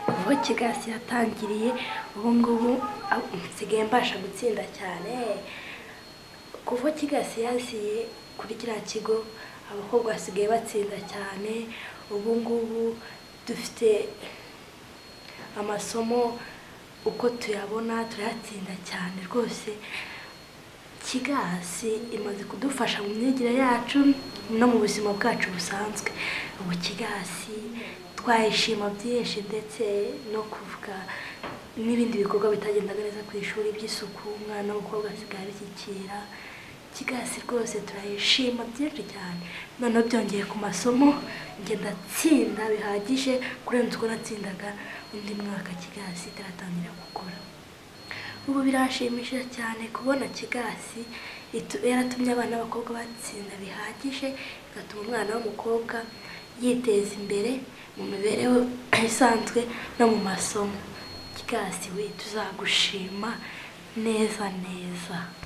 aho kigasi yatangiriye ubu ngubu ah, nsigaye mbasha gutsinda cyane kuva kigasi yaziye kuri kiriya kigo abakobwa basigaye batsinda cyane ubu ngubu dufite amasomo uko tuyabona turayatsinda cyane rwose kigasi imaze kudufasha mu myigire yacu no mu buzima bwacu busanzwe ubu kigasi twayishima byinshi ndetse no kuvuga n'ibindi bikorwa bitagendaga neza ku ishuri by'isuku umwana w'umukobwa asigaye abishyikira kigasi rwose turayishima byinshi cyane noneho byongeye ku masomo ngenda tsinda bihagije kurenza uko natsindaga undi mwaka kigasi itaratangira gukora ubu birashimishije cyane kubona kigasi itu- yaratumye abana b'abakobwa batsinda bihagije igatuma umwana w'umukobwa yiteza imbere mu mibereho isanzwe no mu masomo kigasi we tuzagushima neza neza